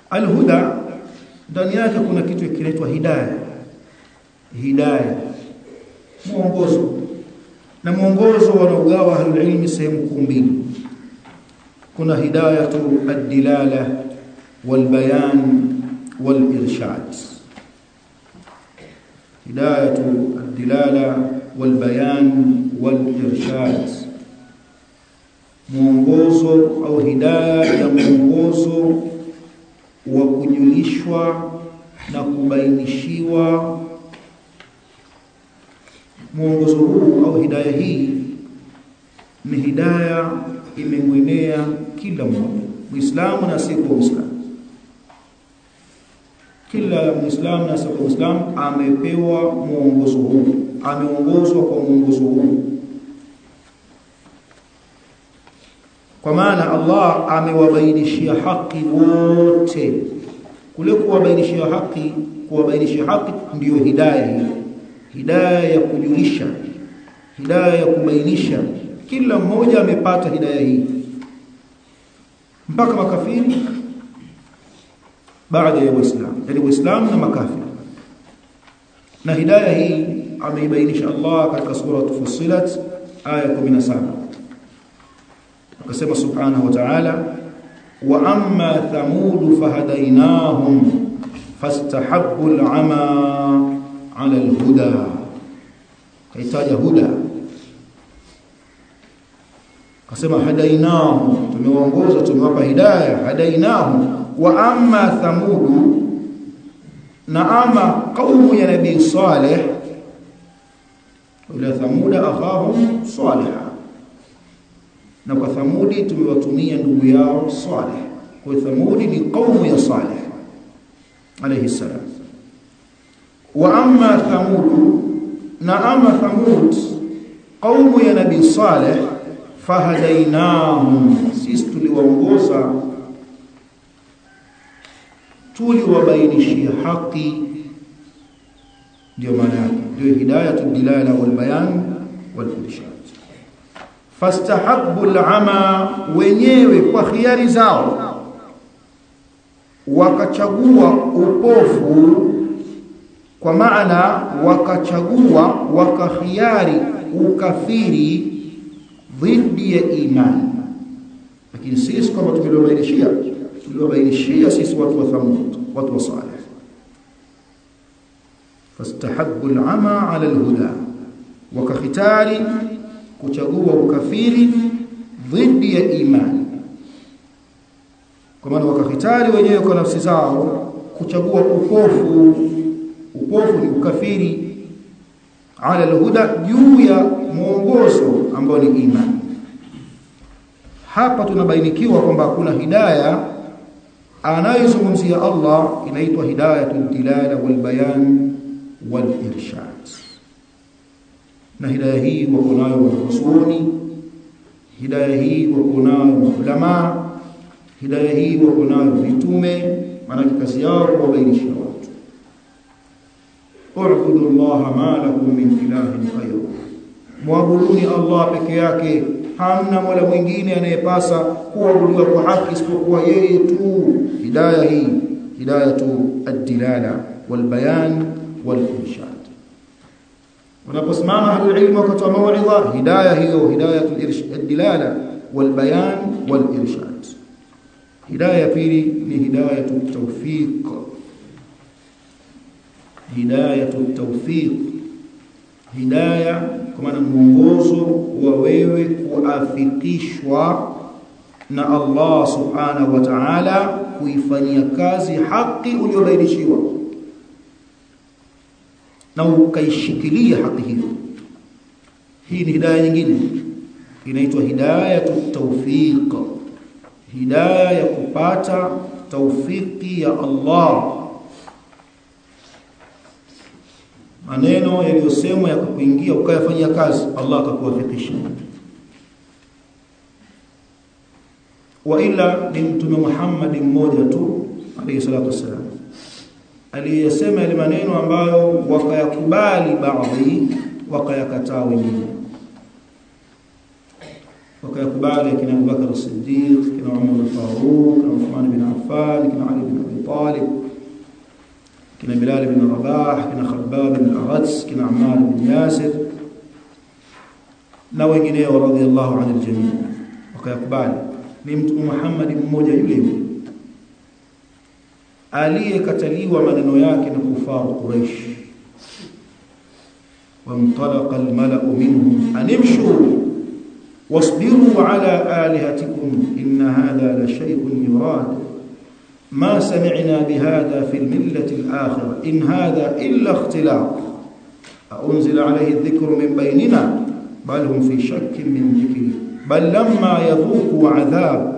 alhuda ndani yake kuna kitu kinaitwa hidayah hidayah mwongozo na mwongozo wanaugawa ahlulilmi sehemu kuu mbili kuna hidayatu ad-dilala walbayan walirshad hidayatu ad-dilala walbayan walirshad mwongozo au hidayah ya mwongozo wa kujulishwa na kubainishiwa mwongozo huu au hidaya hii ni hidaya imemwenea kila mmoja muislamu na asiyekuwa muislamu kila muislamu na asiyekuwa muislamu amepewa mwongozo huu ameongozwa kwa mwongozo huu kwa maana Allah amewabainishia haki wote kule kuwabainishia haki kuwabainishia haki ndiyo hidaya hii hidaya ya kujulisha hidaya ya kubainisha kila mmoja amepata hidaya hii mpaka makafiri baada ya waislamu yani waislamu na makafiri na hidaya hii ameibainisha Allah katika sura Fussilat aya 17 akasema subhanahu wa ta'ala wa amma thamud fahadainahum fastahabbu al'ama ala alhuda kaitaja huda akasema hadainahu tumewaongoza tumewapa hidayah hadainahu wa amma thamud na ama qaumu ya nabii saleh ila thamuda akhahum salih na kwa thamudi tumewatumia ndugu yao salih kwa thamudi ni qaumu ya salih alayhi salam wa amma thamud na ama thamud qaumu ya nabii salih fahadainahum sisi tuliwaongoza tuliwabainishia haki ndio maana yake ndio hidayatul dilala wal bayan wal irshad fastahabbu al'ama wenyewe kwa khiari zao wakachagua upofu kwa maana wakachagua wakakhiari ukafiri dhidi ya imani lakini sisi kama tuliwabainishia tuliwabainishia sisi watu wa thamud watu wa salih fastahabbu al'ama 'ala al-huda wakakhitari kuchagua ukafiri dhidi ya imani kwa maana wakakhitari wenyewe kwa nafsi zao kuchagua upofu upofu ni ukafiri ala alhuda juu ya mwongozo ambao ni imani hapa tunabainikiwa kwamba kuna hidaya anayozungumzia Allah inaitwa hidayatul dilala wal bayan wal irshad na hidaya hii wako nayo wanazuoni hidaya hii wako nayo maulama hidaya hii wako nayo mitume maana kazi yao kuwabainisha watu u'budu Allah ma lakum min ilahin ghayru muabuduni Allah peke yake hamna mola mwingine anayepasa kuabudiwa kwa haki isipokuwa yeye tu hidaya hii hidayatu ad-dilala wal bayan wal irshad wanaposimama ahlul ilm wakati wa mauidha hidayah hiyo hidayatu ad-dilala wal bayan wal irshad hidayah pili ni hidayatu tawfiq hidayatu tawfiq hidayah kwa maana mwongozo wa wewe kuafikishwa na Allah subhanahu wa ta'ala kuifanyia kazi haki uliyobainishiwa na ukaishikilia haki hiyo hii ni hidayah nyingine inaitwa hidayatu tawfiq hidayah ya kupata taufiki ya Allah maneno yaliyosemwa yakakuingia ukayafanyia kazi Allah akakuwafikisha wa ila ni mtume Muhammad mmoja tu alayhi salatu wasalam aliyesema yale maneno ambayo wakayakubali baadhi wakayakataa wengine wakayakubali kina Abubakar as-Siddiq kina Umar al-Faruq kina Uthman bin Affan kina Ali bin Abi Talib kina Bilal bin Rabah kina Khabbab bin al-Arats kina Ammar bin Yasir na wengineo radhiallahu anil jamii wakayakubali ni mtume Muhammad mmoja yule yule aliyekataliwa maneno yake na kufaru Quraysh وانطلق الملأ منهم أن امشوا واصبروا على آلهتكم إن هذا لشيء يراد ما سمعنا بهذا في الملة الآخرة إن هذا إلا اختلاق أنزل عليه الذكر من بيننا بل هم في شك من ذكري بل لما يذوقوا عذاب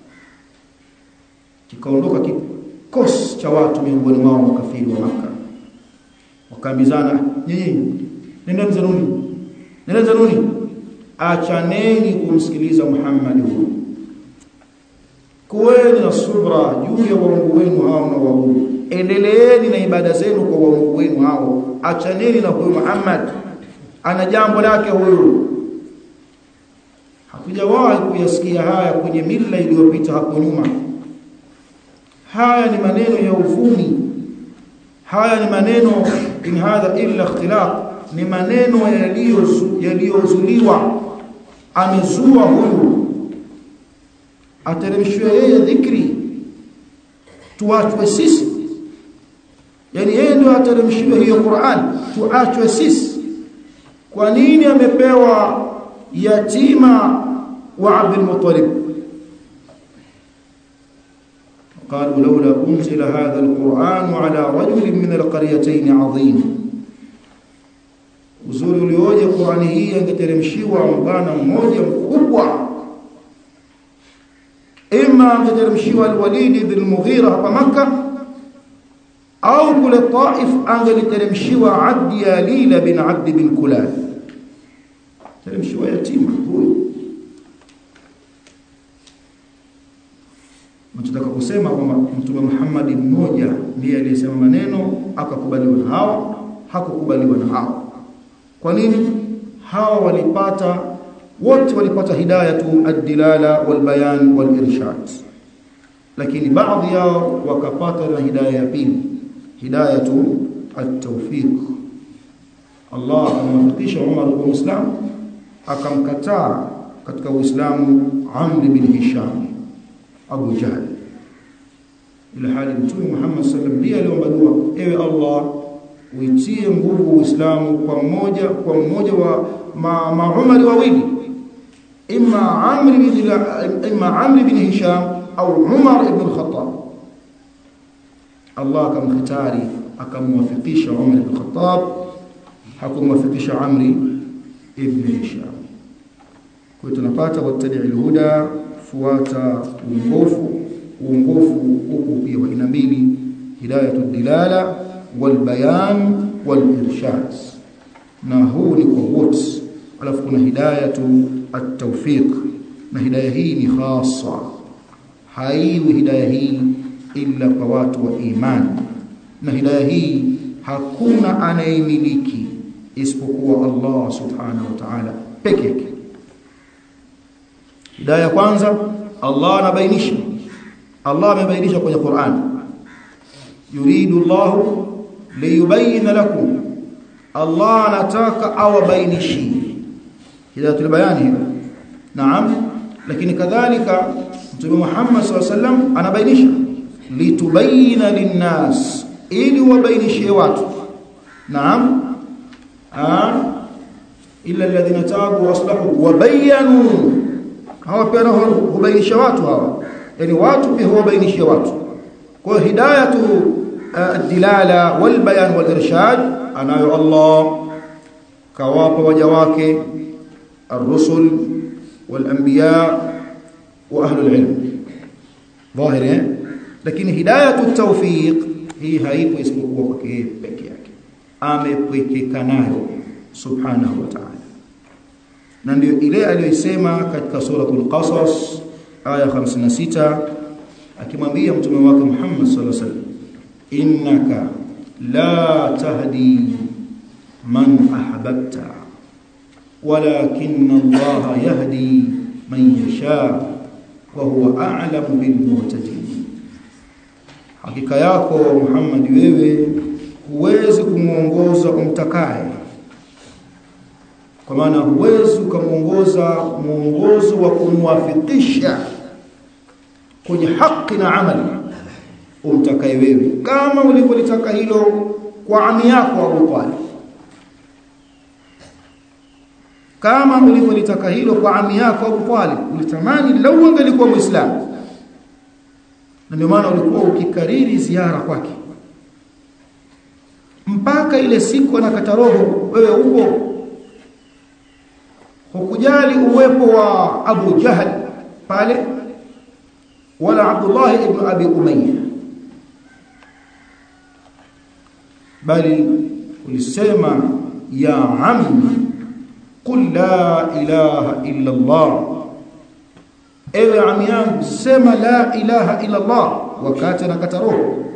kikaondoka kikosi cha watu miongoni mwao makafiri wa Makka wakaambizana nyinyi nendeni zanuni nendeni zanuni achaneni kumsikiliza Muhammad huyu kuweni na subra juu ya waungu wenu hao na waabudu endeleeni na ibada zenu kwa waungu wenu hao achaneni na huyu Muhammad ana jambo lake huyu hatujawahi kuyasikia haya kwenye mila iliyopita hapo nyuma haya ni maneno ya uvumi haya ni maneno in hadha illa ikhtilaq ni maneno yaliyozuliwa amezua huyu ateremshwe yeye dhikri tuachwe sisi yani yeye ndio ateremshiwe hiyo Qur'an tuachwe sisi kwa nini amepewa yatima wa Abdul Muttalib قالوا لولا أنزل هذا القرآن على رجل من القريتين عظيم uzuri ulioje Qur'ani hii angeteremshiwa mbana mmoja mkubwa ima angeteremshiwa al-Walid ibn al-Mughira hapa Makka au kule Taif angeliteremshiwa Abd Yalil bin Abd bin Kulal teremshiwa yatima huyu Nataka kusema kwamba Mtume Muhammad mmoja ndiye aliyesema maneno akakubaliwa na hawa hakukubaliwa na hawa kwa nini hawa walipata wote walipata hidayatu ad-dilala wal bayan wal irshad lakini baadhi yao wakapata na hidayah ya pili hidayatu at-tawfiq Allah akamwafikisha Umar kwa Uislamu akamkataa katika Uislamu Amr bin Hisham Abu Jahl ila hali Mtume Muhammad sallallahu alaihi wasallam ndiye aliomba dua ewe Allah uitie nguvu Uislamu kwa mmoja kwa mmoja wa ma, ma Umar wawili imma Amr bin imma Amr bin Hisham au Umar ibn al-Khattab Allah akamkhitari akamwafikisha Umar ibn al-Khattab hakumwafikisha Amr ibn Hisham kwa tunapata wattadi al-huda fuata uongofu uongofu huku pia wa aina mbili hidayatu dilala والبيان والإرشاد na huu ni kwa wote alafu kuna hidayatu at-tawfiq na hidayah hii ni khassa haiwi hidayah hii illa kwa watu wa imani na hidayah hii hakuna anayemiliki isipokuwa Allah subhanahu wa ta'ala peke yake hidayah kwanza Allah anabainisha Allah amebainisha kwenye Qur'an yuridu Allahu liyubayina lakum Allah anataka awabainishi hidayatul bayani hiyo naam lakini kadhalika mtume Muhammad sallallahu alaihi wasallam anabainisha litubayina linnas ili wabainishie watu naam ah illa alladhina tabu waslahu wabayanu hawa pia hubainisha watu hawa yani watu pia huwabainishia watu kwa hidayatu الدلاله والبيان والارشاد anayo Allah kawapa waja wake الرسل والانبياء واهل العلم ظاهر lakini hidayatu التوفيق hii haipo isipokuwa kwake peke yake amepwekeka nayo subhanahu wa ta'ala na ndio ile aliyosema katika suratul qasas aya 56 akimwambia mtume wake Muhammad sallallahu alaihi wasallam innaka la tahdi man ahbabta walakin Allah yahdi man yasha wa huwa a'lamu bil muhtadin hakika yako Muhammad wewe huwezi kumuongoza umtakaye kwa maana huwezi ukamuongoza muongozo wa kumwafikisha kwenye haki na amali umtakaye wewe kama ulivyolitaka hilo kwa ami yako Abu Talib kama ulivyolitaka hilo kwa ami yako Abu Talib ulitamani lau angelikuwa muislamu na ndio maana ulikuwa ukikariri ziara kwake mpaka ile siku anakata roho wewe upo hukujali uwepo wa Abu Jahal pale wala Abdullah ibn Abi Umayya bali ulisema ya ammi qul la ilaha illa Allah ewe ami yangu sema la ilaha illa Allah wakati anakata roho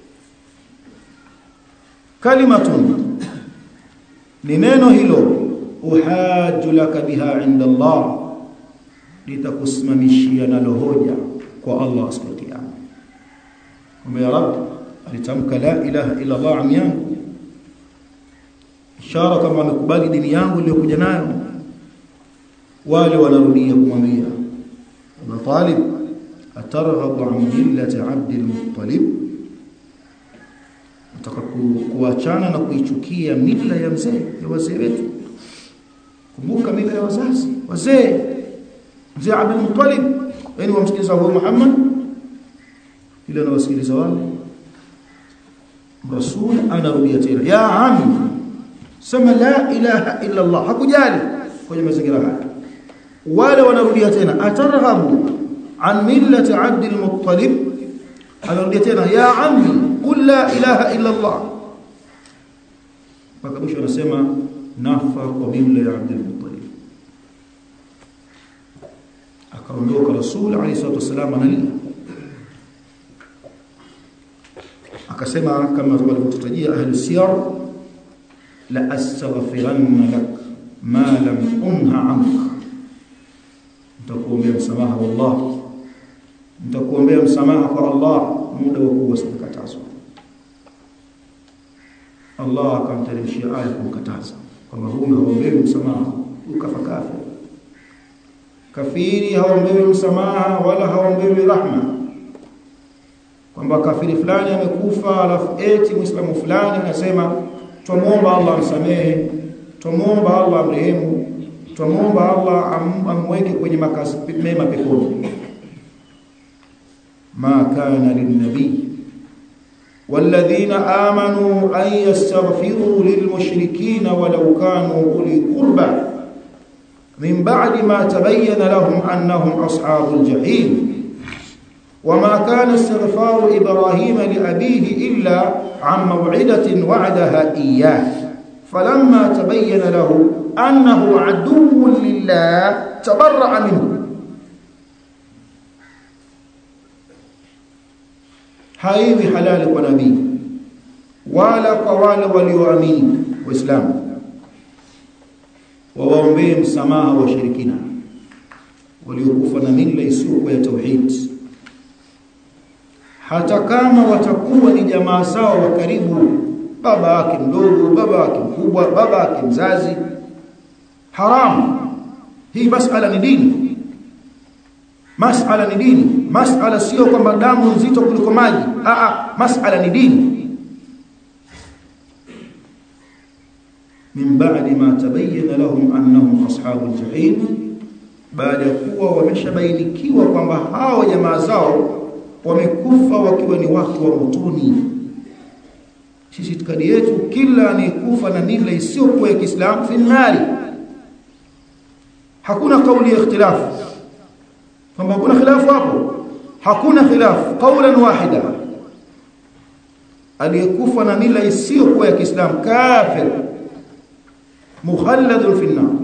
kalimatun ni neno hilo uhaju laka biha inda Allah litakusimamishia nalo hoja kwa Allah siku ya kiyama kwamba ya rab alitamka la ilaha illa Allah ami yangu ishara kama amekubali dini yangu iliyokuja nayo wale wanarudia kumwambia Abu Talib atarghabu an millati Abd al-Muttalib nataka kuachana na kuichukia mila ya mzee ya wazee wetu kumbuka mila ya wazazi wazee mzee Abdul Muttalib yani wamsikiliza huyo Muhammad ile anawasikiliza wale rasul anarudia tena ya ammi sema la ilaha illa Allah hakujali kwenye mazingira haya wale wanarudia tena atarghabu an millati Abdul Muttalib anarudia tena ya ammi qul la ilaha illa Allah mpaka mwisho anasema nafa kwa mila ya Abdul Muttalib akaondoka Rasul alayhi salatu wasallam analia akasema kama walivyotutajia ahli siyar la astaghfiranna lak ma lam unha anka nitakuombea msamaha wallah nitakuombea msamaha kwa Allah muda wa kuwa sitakatazwa Allah akamteremshia aya kumkataza kwamba huyu haombewi msamaha ukafa kafir kafiri haombewi msamaha wala haombewi rahma kwamba kafiri fulani amekufa alafu eti muislamu fulani anasema tumuomba Allah amsamehe tumuomba Allah amrehemu tumuomba Allah am, amweke kwenye makazi mema peponi ma kana linnabii والذين آمنوا أن يستغفروا للمشركين ولو كانوا أولي قربى من بعد ما تبين لهم أنهم أصحاب الجحيم وما كان استغفار إبراهيم لأبيه إلا عن موعدة وعدها إياه فلما تبين له أنه عدو لله تبرأ منه haiwi halali kwa nabii wala kwa wale walioamini waislamu wawaombee msamaha wa shirikina waliokufa na mila isiyokuwa ya tauhid hata kama watakuwa ni jamaa zao wa karibu baba yake mdogo baba yake mkubwa baba yake mzazi haramu hii masala ni dini masala ni dini masala sio kwamba damu nzito kuliko maji a a masala ni dini min ba'di ma tabayyana lahum annahum ashabul jahim baada ya kuwa wameshabainikiwa kwamba hao jamaa zao wamekufa wakiwa ni watu wa motoni sisi itikadi yetu kila anayekufa na mila isiyokuwa ya Kiislamu fi nari hakuna kauli ya ikhtilafu kwamba hakuna khilafu hapo hakuna khilafu qaulan wahida aliyekufa na mila isiyokuwa ya Kiislamu kafir mukhalladun fi an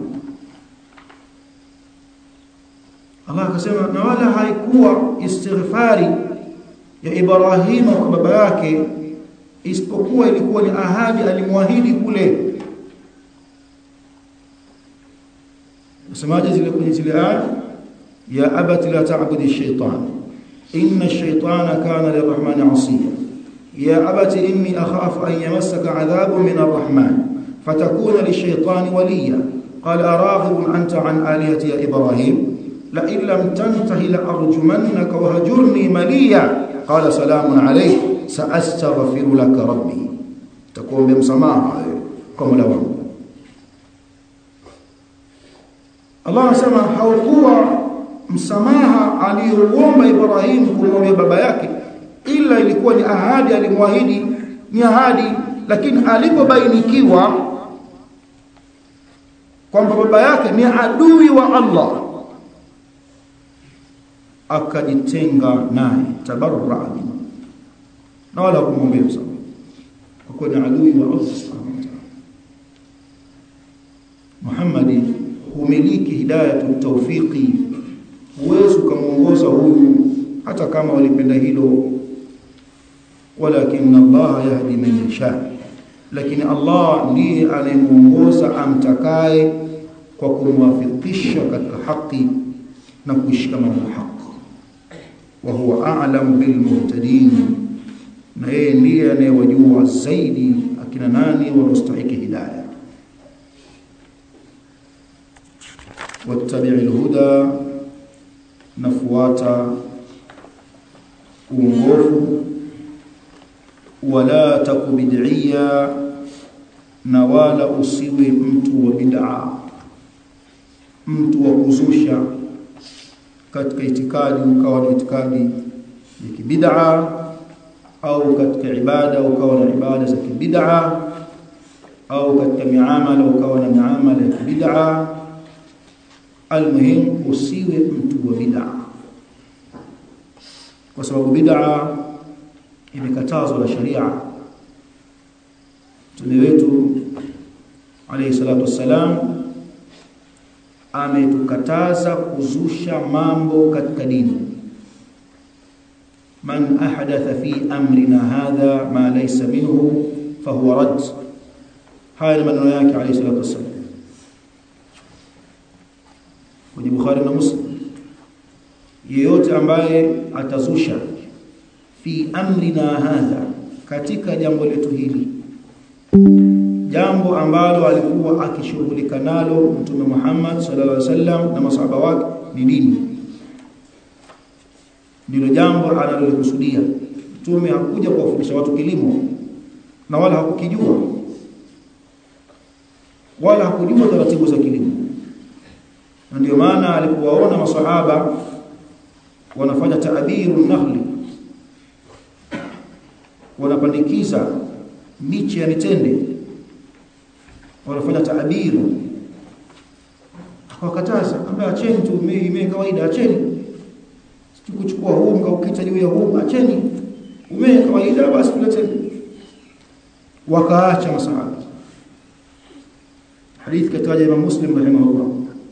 Allah akasema na wala haikuwa istighfari ya Ibrahim kwa baba yake isipokuwa ilikuwa ni ahadi alimwahidi kule Usemaje zile kwenye zile aya ya abati la ta'budi ash-shaytan inna ash-shaytana kana lirrahmani 'asiya ya abati inni akhafu an yamassaka 'adhabun min ar-rahman fatakuna lish-shaytani waliya qala araghibun anta 'an alihati ya ibrahim la in lam tantahi la arjumannaka wa hajurni maliya qala salamun 'alayk sa'astaghfiru laka rabbi takuombe msamaha kwa Mola wangu Allah anasema haukuwa msamaha aliyouomba Ibrahim kumwomba baba yake ila ilikuwa ni ahadi alimwahidi ni ahadi lakini alipobainikiwa kwamba baba yake ni adui wa Allah akajitenga naye tabarra na wala kumwombea msamaha kwa kuwa ni adui wa Allah subhanahu wa ta'ala Muhammad humiliki hidayatu tawfiqi huwezi kumuongoza huyu hata kama walipenda hilo walakin Allah yahdi man yasha lakini Allah ndiye anayemuongoza amtakaye kwa kumwafikisha katika haki na kushikamana na haki wa huwa a'lam bil muhtadin na yeye ndiye anayewajua zaidi akina nani wanaostahili hidayah wattabi'il huda nafuata uongofu wala takubid'ia na wala usiwe mtu wa bid'a mtu wa kuzusha katika itikadi ukawa na itikadi ya kibid'a au katika ibada ukawa na ibada za kibid'a au katika miamala ukawa na miamala ya kibid'a almuhim usiwe mtu wa bid'a kwa sababu bid'a imekatazwa na sharia Mtume wetu alayhi salatu wassalam ametukataza kuzusha mambo katika dini man ahdatha fi amrina hadha ma laysa minhu fahuwa rad haya ni maneno yake alayhi salatu wassalam kwenye Bukhari na Muslim yeyote ambaye atazusha fi amrina hadha katika jambo letu hili jambo ambalo alikuwa akishughulika nalo mtume Muhammad sallallahu alaihi wasallam na masahaba wake ni dini ndilo jambo analolikusudia mtume hakuja kuwafundisha watu kilimo na wala hakukijua wala hakujua taratibu za kilimo na ndio maana alipowaona masahaba wanafanya taabiru nakhli wanapandikiza miche ya mitende wanafanya taabiru akawakataza ambaye acheni tu mimi kawaida acheni kuchukua huu mkaukita juu ya huu acheni umee kawaida basi tuleteni wakaacha masahaba hadithi kataja Imam Muslim rahimahullah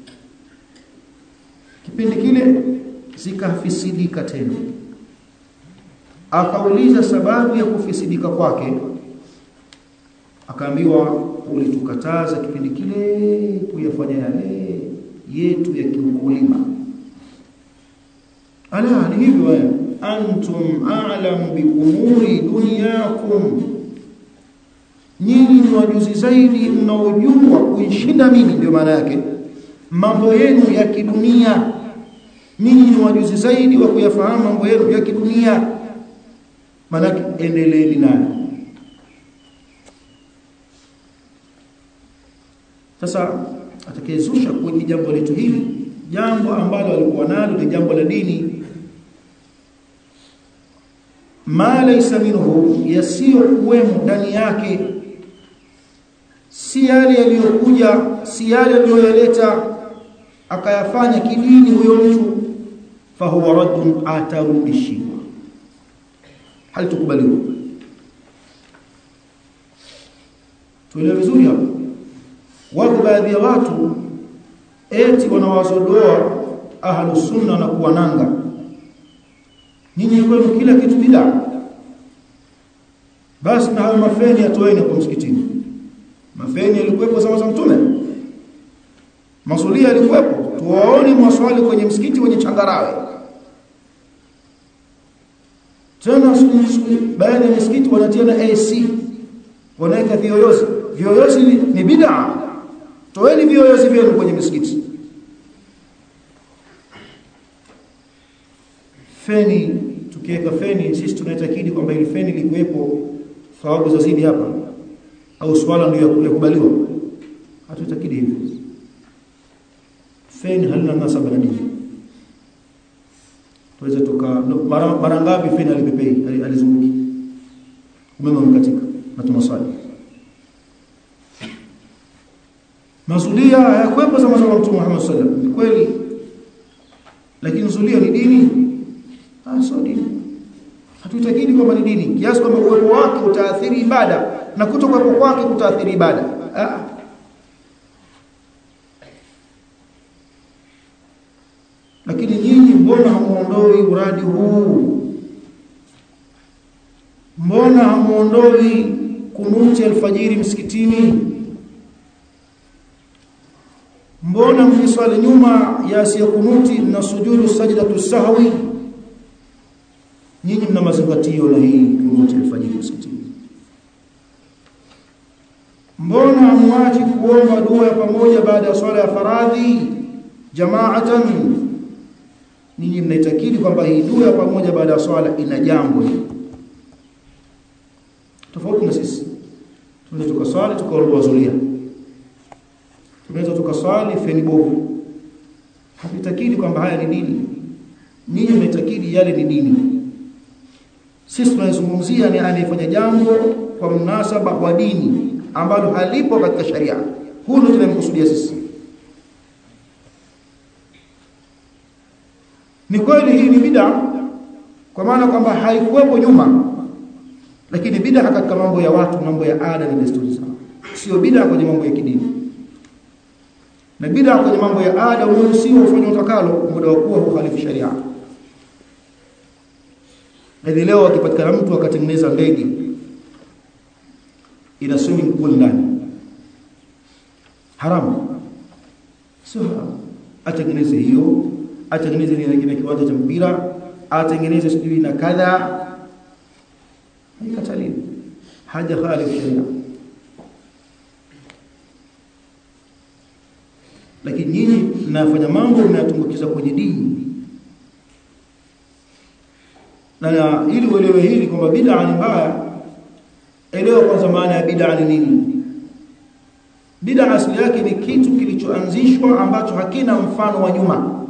kipindi kile zikafisidika tena akauliza sababu ya kufisidika kwake akaambiwa ulitukataza kipindi kile kuyafanya yale yetu ya kiukulima ala ni hivyo wewe antum a'lamu bi umuri dunyakum nyinyi ni wajuzi zaidi mnaojua kuishinda mimi ndio maana yake mambo yenu ya kidunia nyinyi ni wajuzi zaidi wa kuyafahamu mambo yenu ya kidunia maana endeleeni nayo sasa atakayezusha kwenye jambo letu hili jambo ambalo alikuwa nalo ni jambo la dini ma laysa minhu yasiyo kuwemo ndani yake si yale yaliyokuja si yale aliyoyaleta akayafanya kidini huyo mtu fahuwa raddun atarudishiwa halitukubaliwa tuelewe vizuri hapo wako baadhi ya watu eti wanawazodoa ahlu sunna na kuwananga nyinyi kwenu kila kitu bid'a basi na hayo mafeni yatoeni kwa msikitini mafeni yalikuwepo zama za mtume masulia yalikuwepo tuwaone mwaswali kwenye msikiti wenye changarawe tena baadhi ya misikiti wanatia na AC wanaweka viyoyozi viyoyozi ni, ni bid'a toeni viyoyozi vyenu kwenye misikiti feni tukiweka feni sisi tunaitakidi kwamba ile feni likuwepo thawabu zazidi hapa au swala ndio yakubaliwa hatutakidi hivyo feni halina nasaba na dini tuweze tuka mara, mara ngapi feni alipepei alizunguki umeme umekatika na tunaswali mazulia hayakwepo zama za Mtume Muhammad sallallahu alaihi wasallam kweli lakini zulia ni dini ah sio dini hatuitakidi kwamba ni dini kiasi kwamba uwepo wake utaathiri ibada na kutokuwepo kwake kutaathiri ibada ah lakini nyinyi mbona hamuondoi uradi huu mbona hamuondoi kunuti alfajiri msikitini mbona mkiswali nyuma ya asiya kunuti na sujudu sajdatu sahwi nyinyi mna mazingatio na hii kunuti alfajiri msikitini mbona hamwachi kuomba dua ya pamoja baada ya swala ya faradhi jamaatan ninyi mnaitakidi kwamba hii dua ya pamoja baada ya swala ina jambo tofauti na sisi tunaweza tukaswali tukaondoa zulia tunaweza tukaswali feni bovu hatutakidi kwamba haya ni dini ninyi mnaitakidi yale ni dini sisi tunazungumzia ni anayefanya jambo kwa mnasaba wa dini ambalo halipo katika sharia huu ndio tunamkusudia sisi ni kweli hii ni bid'a kwa maana kwamba haikuwepo nyuma lakini bid'a katika mambo ya watu mambo ya ada na desturi zao sio bid'a kwenye mambo ya kidini na bid'a kwenye mambo ya ada unaruhusiwa ufanye utakalo muda wa kuwa hukhalifu sharia hivi leo akipatikana mtu akatengeneza ndege ina swimming pool ndani haramu sio haramu atengeneze hiyo atengeneze na kiwanja cha mpira atengeneze sijui na kadha haikataliwi haja khalifu sharia lakini nyinyi mnafanya mambo mnayatumbukiza kwenye dini na ili uelewe hili kwamba bid'a ni mbaya elewa kwanza maana ya bid'a ni nini bid'a asili yake ni kitu kilichoanzishwa ambacho hakina mfano wa nyuma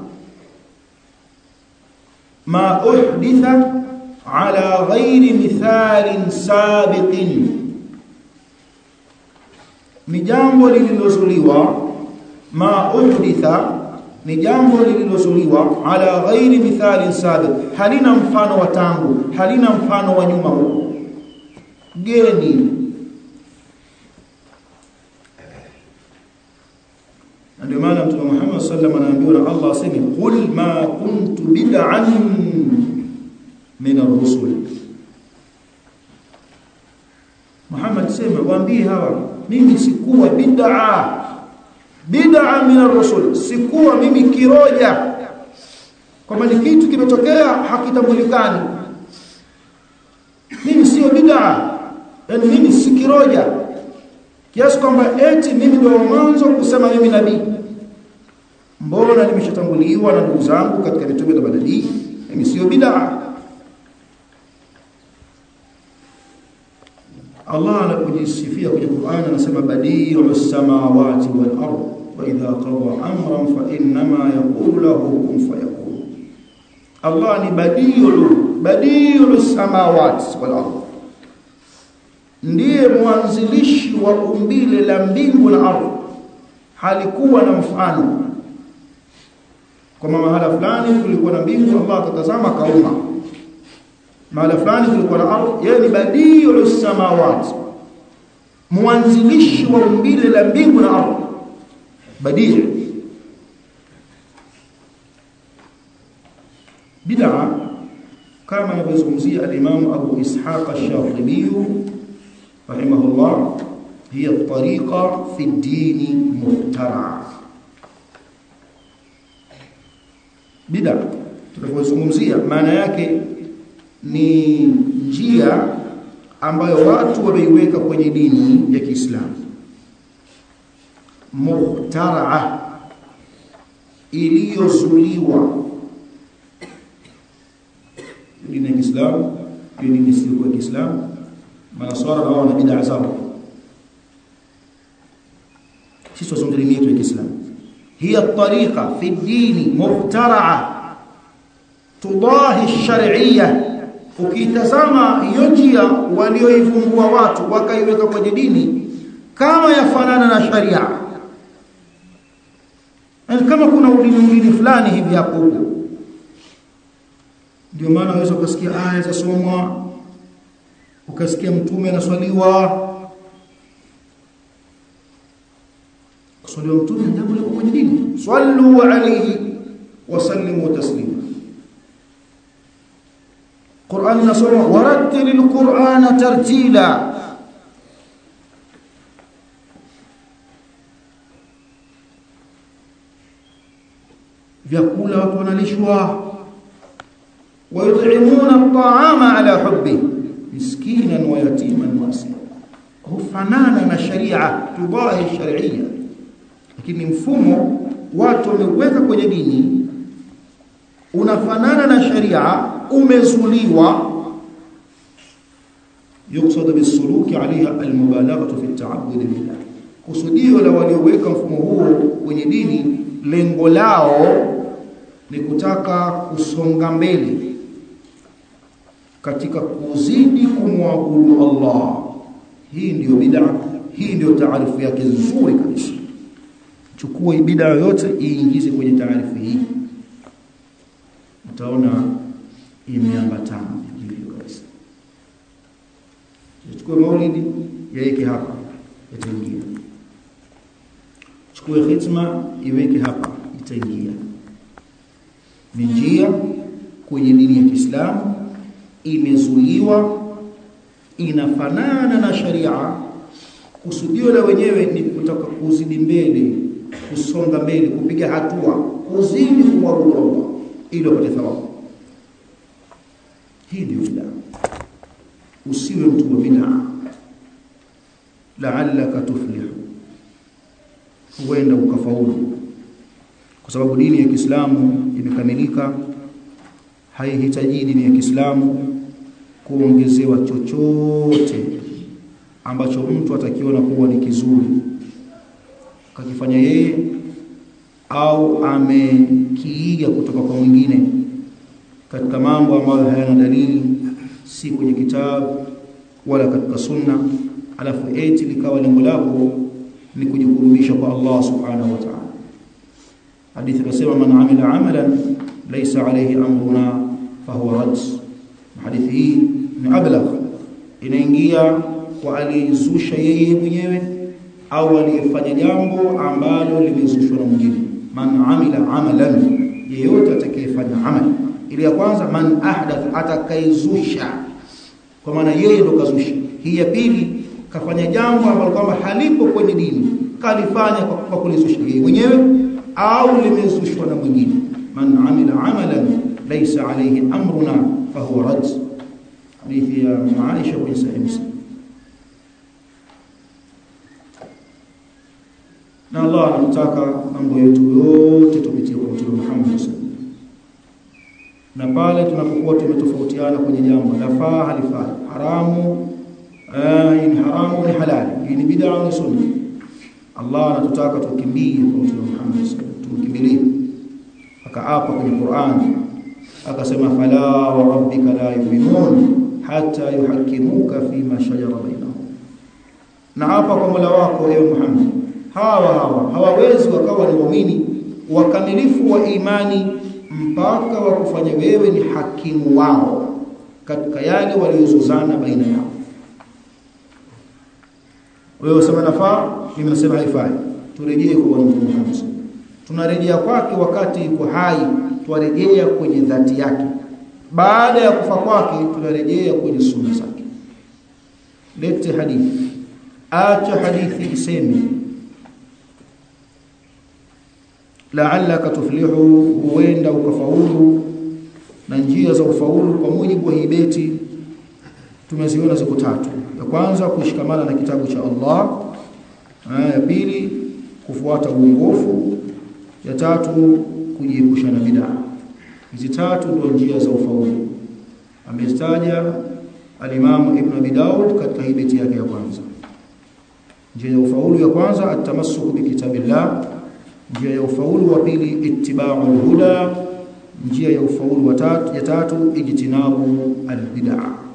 ma uhditha ala ghairi mithalin sabiqin ni jambo lililozuliwa ma uhditha ni jambo lililozuliwa ala ghairi mithalin sabiq halina mfano wa tangu halina mfano wa nyuma huo geni ndio maana mtume Muhammad sallallahu alaihi wasallam anaambiwa na Allah aseme qul ma kuntu bid'an min ar-rusul Muhammad sema waambie hawa mimi sikuwa bid'a bid'a min ar-rusul sikuwa mimi kiroja kwamba ni kitu kimetokea hakitambulikani mimi sio bid'a yani mimi si kiroja kiasi kwamba eti mimi ndio mwanzo kusema mimi nabii mbona nimeshatanguliwa na ndugu zangu katika mitume na badali mimi sio bid'a Allah anapojisifia kwenye Qur'an anasema badi'us samawati wal ard wa idha qada amran fa innama yaqulu lahu kun fayakun Allah ni badi'u badi'us samawati wal ard ndiye mwanzilishi wa umbile la mbingu na ardhi halikuwa na mfano kwa mahala fulani kulikuwa na mbingu Allah akatazama kauma mahala fulani kulikuwa na ardhi yeye ni badiu samawati mwanzilishi wa umbile la mbingu na ardhi badiu bid'a kama anavyozungumzia al-Imam Abu Ishaq ash-Shatibi رحمه الله هي الطريقة في الدين مخترعة bid'a tunapozungumzia maana yake ni njia ambayo watu wameiweka kwenye dini ya Kiislamu muhtaraa iliyozuliwa dini ya Kiislamu hiyo dini isiyo ya Kiislamu manaswara na wao na bid'a zao sisi tuzungumzia dini yetu ya Kiislamu hiya tariqa fi dini muhtaraa tudahi shar'iyya ukitazama hiyo njia walioivumbua watu wakaiweka kwenye dini kama yafanana na sharia kama kuna udini udini fulani hivi hapo huko ndio maana unaweza ukasikia aya zasomwa ukasikia mtume anaswaliwa kuswaliwa mtume jambo liko kwenye dini sallu alayhi wa sallimu taslima Qur'an nasoma warattilil Qur'ana tartila vyakula watu wanalishwa wayut'imuna at'ama ala hubbi miskinan wa yatiman wa asira hufanana na sharia tudahi sharia lakini mfumo watu wameweka kwenye dini unafanana na sharia umezuliwa yuqsad bisuluki alaiha almubalaghatu fi at-ta'abbud billah kusudio la walioweka mfumo huo kwenye dini lengo lao ni kutaka kusonga mbele katika kuzidi kumwabudu Allah hii ndiyo bid'a hii ndiyo taarifu yake nzuri kabisa chukua bid'a yote iingize kwenye taarifu hii utaona imeambatana hivyo kabisa chukue maulidi yaweke hapa yataingia chukue khitma iweke hapa itaingia ni njia kwenye dini ya Kiislamu imezuiwa inafanana na sharia kusudio la wenyewe ni kutaka kuzidi mbele kusonga mbele kupiga hatua kuzidi kumwabudu Allah ili upate thawabu hii ndio bid'a usiwe mtu wa bid'a la'allaka tuflihu huenda ukafaulu kwa sababu dini ya Kiislamu imekamilika haihitaji dini ya Kiislamu kuongezewa chochote ambacho mtu atakiona kuwa ni kizuri kakifanya yeye au amekiiga kutoka kwa mwingine katika mambo ambayo hayana dalili si kwenye kitabu wala katika sunna alafu eti likawa lengo lako ni kujikurubisha kwa Allah subhanahu wa ta'ala hadithi inasema man amila amalan laysa alayhi amruna fahuwa rad hadithi hii ni ablagh inaingia kwa aliyezusha yeye mwenyewe au aliyefanya jambo ambalo limezushwa na mwingine man amila amalan yeyote atakayefanya amali ile ya kwanza man ahdath atakayezusha kwa maana yeye ndo kazusha hii ya pili kafanya jambo ambalo kwamba halipo kwenye dini kalifanya kwa, kwa kulizusha yeye mwenyewe au limezushwa na mwingine man amila amalan laysa alayhi amruna fahuwa rad hadithi ya Aisha kwenye sahih Muslim na Allah anataka mambo yetu yote tupitie kwa Mtume Muhammad sallallahu na pale tunapokuwa tumetofautiana kwenye jambo lafaa halifaa haramu eh, ni haramu ni halali hii ni bid'a ni sunna Allah anatutaka tukimbie kwa Mtume Muhammad sallallahu tumkimbilie akaapa kwenye Qur'an akasema fala wa rabbika la yu'minun hatta yuhakkimuka fima shajara bainahum na hapa kwa Mola wako ewe Muhammad hawa hawa hawawezi wakawa ni waumini wakamilifu wa imani mpaka wakufanya wewe ni hakimu wao katika yale waliozozana baina yao wewe usema nafaa mimi nasema haifai turejee kwa Bwana Mtume Muhammad tunarejea kwake wakati yuko hai tuarejea kwenye dhati yake baada ya kufa kwake tunarejea kwenye sunna zake lete hadithi acha hadithi iseme la'allaka tuflihu huenda ukafaulu na njia za ufaulu kwa mujibu wa hii beti tumeziona ziko tatu ya kwanza kushikamana na kitabu cha Allah ya pili kufuata uongofu ya tatu kujiepusha na bid'a hizi tatu ndio njia za ufaulu amestaja al-Imam Ibn Abi Daud katika hii beti yake ya kwanza njia ya ufaulu ya kwanza atamassuku bi kitabillah njia ya ufaulu wa pili ittiba'ul huda njia ya ufaulu wa tatu ya tatu ijtinabu al-bid'ah